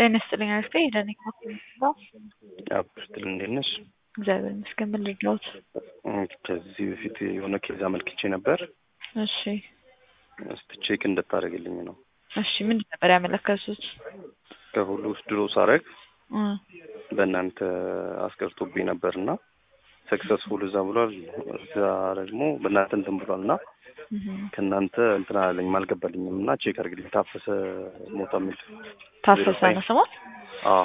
ጤና ይስጥልኝ አክስቴ ደህና ነኝ። አብስትል እንዴት ነሽ? እግዚአብሔር ይመስገን። ምን ልርዳዎት? ከዚህ በፊት የሆነ ኬዝ አመልክቼ ነበር። እሺ እስቲ ቼክ እንድታደርግልኝ ነው። እሺ ምንድን ነበር ያመለከቱት? ከሁሉ ውስጥ ድሮ ሳረግ እ በእናንተ አስቀርቶብኝ ነበር እና ሰክሰስፉል እዛ ብሏል። እዛ ደግሞ በእናንተ እንትን ብሏል እና እህ ከእናንተ እንትን አላለኝም አልገባልኝም እና ቼክ አድርግልኝ። ታፈሰ ሞታ የሚል ታፈሰ ነው ስሞት? አዎ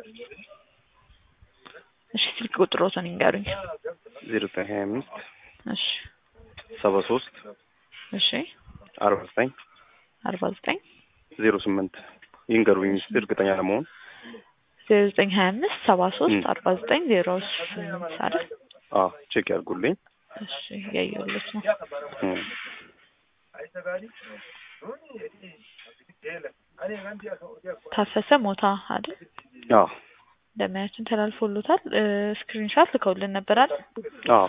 እሺ ስልክ ቁጥሮትን ይንገሩኝ። ዜሮ ዘጠኝ ሀያ አምስት እሺ ሰባ ሶስት እሺ አርባ ዘጠኝ አርባ ዘጠኝ ዜሮ ስምንት ይንገሩኝ እስኪ እርግጠኛ ለመሆን ዜሮ ዘጠኝ ሀያ አምስት ሰባ ሶስት እ አርባ ዘጠኝ ዜሮ ስምንት አይደል? አዎ ቼክ ያድርጉልኝ። እሺ እያየሁለት ነው። እ ታፈሰ ሞታ አይደል? አዎ ደመያችን ተላልፎሎታል። ስክሪንሻት ልከውልን ነበር አይደል? አዎ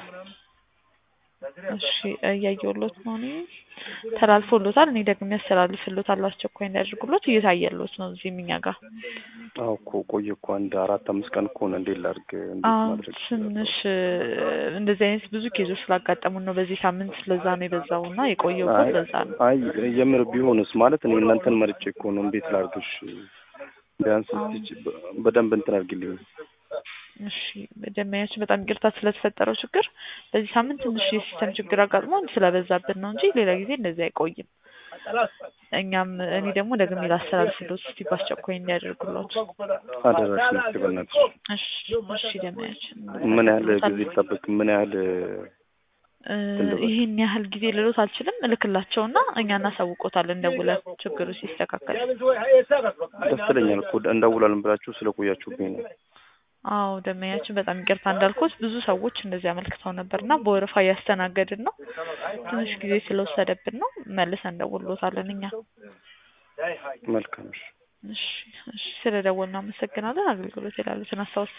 እሺ እያየሁሎት ነው እኔ ተላልፎሎታል። እኔ ደግሞ ያስተላልፍሎታል አስቸኳይ እንዲያደርጉሎት እየታየሎት ነው እዚህም እኛ ጋር። አዎ እኮ ቆየ እኮ አንድ አራት አምስት ቀን እኮ ነው። እንዴት ላድርግ? እንዴት አዎ ማድረግ ትንሽ እንደዚህ አይነት ብዙ ኬዞች ስላጋጠሙን ነው በዚህ ሳምንት ስለዛ ነው የበዛው እና የቆየው እኮ አይ ለዛ ነው። አይ የምር ቢሆንስ ማለት እኔ እናንተን መርጬ እኮ ነው። እንዴት ላድርግሽ? ቢያንስ አዎ እስኪ ች- በደንብ እንትን አድርጊልኝ። እሺ ደንበኛችን በጣም ይቅርታ ስለተፈጠረው ችግር በዚህ ሳምንት ትንሽ የሲስተም ችግር አጋጥሞን ስለበዛብን ነው እንጂ ሌላ ጊዜ እንደዚህ አይቆይም። እኛም እኔ ደግሞ ደግሜ ላስተላልፍሎት እስቲ በአስቸኳይ እንዲያደርጉሎት። አደራሽን እስኪ በእናትሽ እሺ እሺ ደንበኛችን ምን ያህል ጊዜ ይጠበቅ? ምን ያህል እ ትልበል? ይህን ያህል ጊዜ ልሎት አልችልም። እልክላቸውና እኛ እናሳውቆታለን ደውለን ችግሩ ሲስተካከል። ደስ ይለኛል እኮ እንደውላለን ብላችሁ ስለቆያችሁብኝ ነው። አዎ ደንበኛችን በጣም ይቅርታ እንዳልኩት ብዙ ሰዎች እንደዚህ አመልክተው ነበር እና በወረፋ እያስተናገድን ነው። ትንሽ ጊዜ ስለወሰደብን ነው። መልሰን እንደውሎታለን እኛ። መልካም እሺ። እሺ እሺ ስለደወልን አመሰግናለን። አገልግሎት ይላሉትን አስታውስ